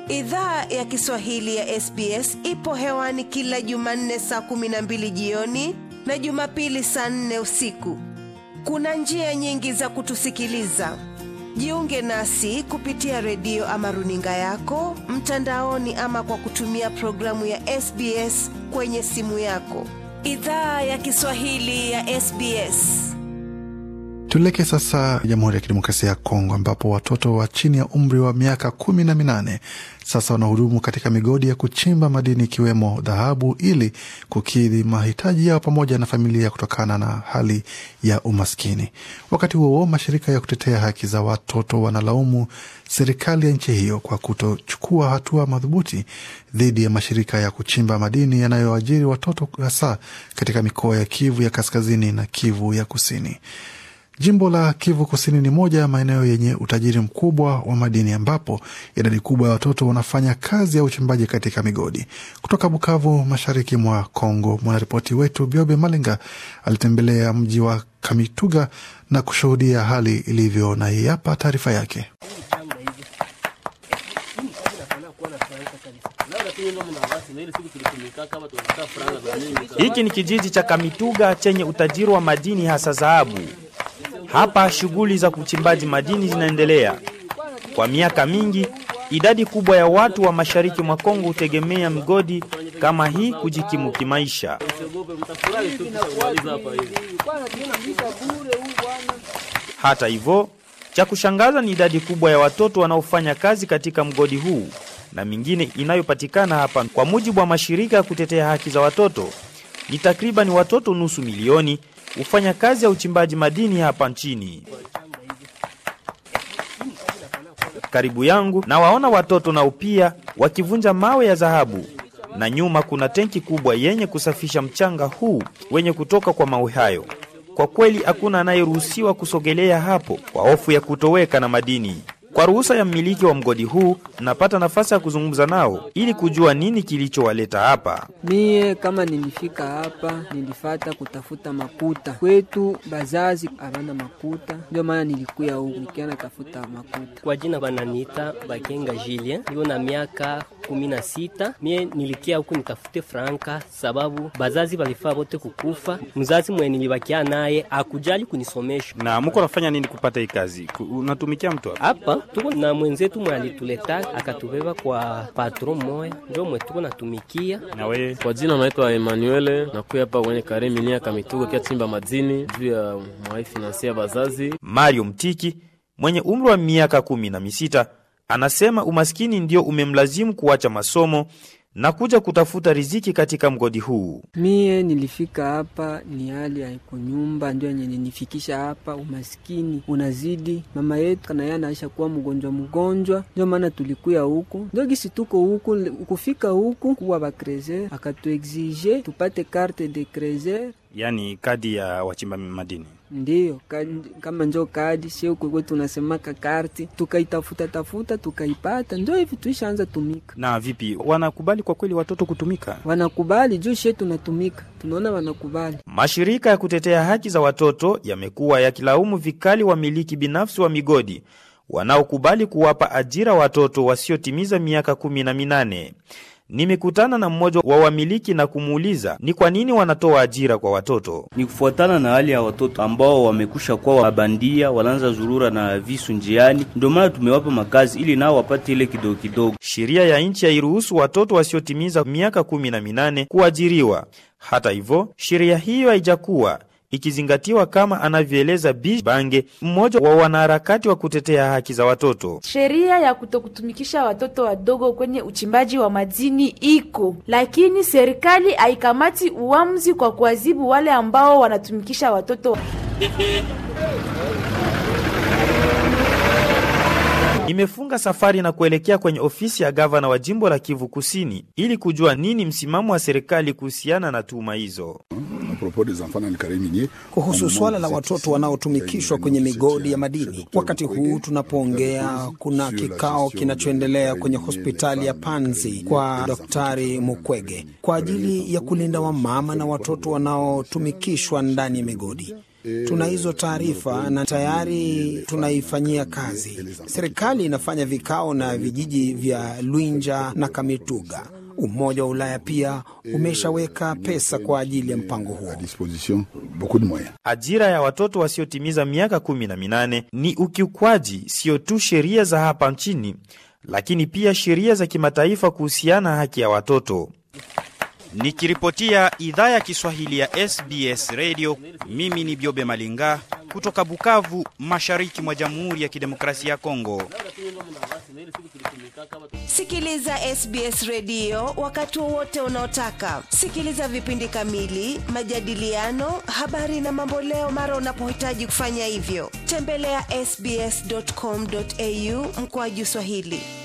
Idhaa ya Kiswahili ya SBS ipo hewani kila Jumanne saa kumi na mbili jioni na Jumapili saa nne usiku. Kuna njia nyingi za kutusikiliza. Jiunge nasi kupitia redio ama runinga yako mtandaoni, ama kwa kutumia programu ya SBS kwenye simu yako. Idhaa ya Kiswahili ya SBS. Tuelekee sasa Jamhuri ya Kidemokrasia ya Kongo, ambapo watoto wa chini ya umri wa miaka kumi na minane sasa wanahudumu katika migodi ya kuchimba madini ikiwemo dhahabu ili kukidhi mahitaji yao pamoja na familia kutokana na hali ya umaskini. Wakati huo mashirika ya kutetea haki za watoto wanalaumu serikali ya nchi hiyo kwa kutochukua hatua madhubuti dhidi ya mashirika ya kuchimba madini yanayoajiri watoto hasa katika mikoa ya Kivu ya kaskazini na Kivu ya kusini. Jimbo la Kivu Kusini ni moja ya maeneo yenye utajiri mkubwa wa madini ambapo idadi kubwa ya watoto wanafanya kazi ya uchimbaji katika migodi. Kutoka Bukavu, mashariki mwa Kongo, mwanaripoti wetu Biobe Malenga alitembelea mji wa Kamituga na kushuhudia hali ilivyo, na hii hapa taarifa yake. Hiki ni kijiji cha Kamituga chenye utajiri wa madini hasa dhahabu. Hapa shughuli za uchimbaji madini zinaendelea. Kwa miaka mingi, idadi kubwa ya watu wa mashariki mwa Kongo hutegemea migodi kama hii kujikimu kimaisha. Hata hivyo, cha kushangaza ni idadi kubwa ya watoto wanaofanya kazi katika mgodi huu na mingine inayopatikana hapa. Kwa mujibu wa mashirika ya kutetea haki za watoto, ni takriban watoto nusu milioni hufanya kazi ya uchimbaji madini hapa nchini. Karibu yangu na waona watoto nao pia wakivunja mawe ya dhahabu, na nyuma kuna tenki kubwa yenye kusafisha mchanga huu wenye kutoka kwa mawe hayo. Kwa kweli hakuna anayeruhusiwa kusogelea hapo kwa hofu ya kutoweka na madini. Kwa ruhusa ya mmiliki wa mgodi huu, napata nafasi ya kuzungumza nao ili kujua nini kilichowaleta hapa. Mie kama nilifika hapa nilifata kutafuta makuta kwetu, bazazi abana makuta, ndio maana nilikuya huku nikiana tafuta makuta. Kwa jina bananiita Bakenga Julien, niko na miaka kumi na sita. Mie nilikia huku nitafute franka sababu bazazi balifaa bote kukufa. Mzazi mwe nilibakia naye akujali kunisomesha. Na muko nafanya nini kupata hii kazi? Unatumikia mtu hapa? Hapa tuko na mwenzetu mwe alituleta akatubeba kwa patron moya, ndio mwe tuko natumikia. Na wewe Kwa jina naitwa Emmanuel, nakuya hapa kwenye Karemi nia Kamituga kia chimba madini juu ya mwai finansia bazazi. Mario Mtiki mwenye umri wa miaka kumi na misita anasema umaskini ndio umemlazimu kuacha masomo na kuja kutafuta riziki katika mgodi huu. Mie nilifika hapa ni hali haiko nyumba, ndio yenye ninifikisha hapa. Umaskini unazidi, mama yetu kana yeye anaisha kuwa mgonjwa mgonjwa, ndio maana tulikuya huku, ndio gisi tuko huku. Kufika huku kuwa bakrezer akatuexige tupate carte de crezer Yaani kadi ya wachimba madini. Ndiyo kadi, kama njo kadi sio kwekwe tunasemaka karti, tukaitafuta tafuta tukaipata, ndio hivi tuishaanza tumika. Na vipi, wanakubali kwa kweli watoto kutumika? Wanakubali juu she tunatumika, tunaona wanakubali. Mashirika ya kutetea haki za watoto yamekuwa yakilaumu vikali wamiliki binafsi wa migodi wanaokubali kuwapa ajira watoto wasiotimiza miaka kumi na minane. Nimekutana na mmoja wa wamiliki na kumuuliza ni kwa nini wanatoa ajira kwa watoto. Ni kufuatana na hali ya watoto ambao wamekusha kuwa wabandia, wanaanza zurura na visu njiani, ndio maana tumewapa makazi ili nao wapate ile kidogo kidogo. Sheria ya nchi hairuhusu watoto wasiotimiza miaka kumi na minane kuajiriwa. Hata hivyo, sheria hiyo haijakuwa ikizingatiwa kama anavyoeleza Bi Bange, mmoja wa wanaharakati wa kutetea haki za watoto. Sheria ya kutokutumikisha watoto wadogo kwenye uchimbaji wa madini iko, lakini serikali haikamati uamuzi kwa kuadhibu wale ambao wanatumikisha watoto. Imefunga safari na kuelekea kwenye ofisi ya gavana wa jimbo la Kivu Kusini ili kujua nini msimamo wa serikali kuhusiana na tuhuma hizo. Kuhusu swala la watoto wanaotumikishwa kwenye migodi ya madini, wakati huu tunapoongea, kuna kikao kinachoendelea kwenye hospitali ya Panzi kwa Daktari Mukwege kwa ajili ya kulinda wamama na watoto wanaotumikishwa ndani ya migodi. Tuna hizo taarifa na tayari tunaifanyia kazi. Serikali inafanya vikao na vijiji vya Lwinja na Kamituga. Umoja wa Ulaya pia umeshaweka pesa kwa ajili ya mpango huo. Ajira ya watoto wasiotimiza miaka kumi na minane ni ukiukwaji sio tu sheria za hapa nchini, lakini pia sheria za kimataifa kuhusiana haki ya watoto. Nikiripotia idhaa ya Kiswahili ya SBS Radio, mimi ni Biobe Malinga kutoka Bukavu, mashariki mwa Jamhuri ya Kidemokrasia ya Kongo. Sikiliza SBS redio wakati wowote unaotaka. Sikiliza vipindi kamili, majadiliano, habari na mamboleo mara unapohitaji kufanya hivyo. Tembelea ya sbs.com.au mkoaju Swahili.